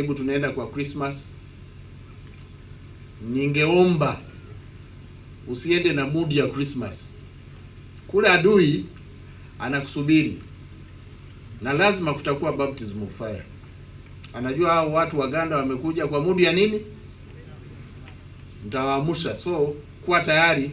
karibu tunaenda kwa Christmas, ningeomba usiende na mood ya Christmas. Kule adui anakusubiri na lazima kutakuwa baptism of fire. Anajua hao watu Waganda wamekuja kwa mood ya nini, mtawaamusha. So kuwa tayari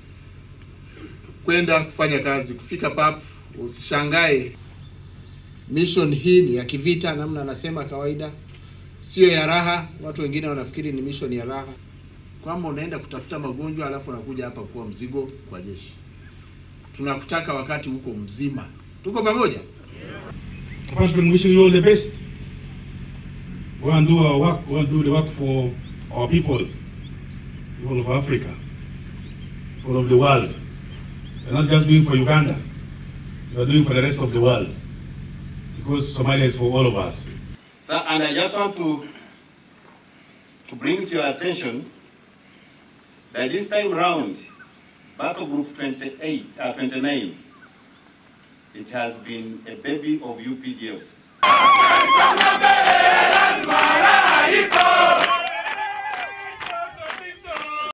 kwenda kufanya kazi, kufika pap, usishangae. Mission hii ni ya kivita, namna anasema kawaida, sio ya raha. Watu wengine wanafikiri ni mission ya raha, kwamba unaenda kutafuta magonjwa alafu unakuja hapa kuwa mzigo kwa jeshi. Tunakutaka wakati huko mzima. Tuko pamoja? Apart from wishing you all the best, go and do our work, go and do the work for our people, people of Africa, people of the world. You're not just doing for Uganda, you are doing for the rest of the world. Because Somalia is for all of us. So, and I just want to, to bring to your attention that this time round, Battle Group 28, uh, 29, it has been a baby of UPDF.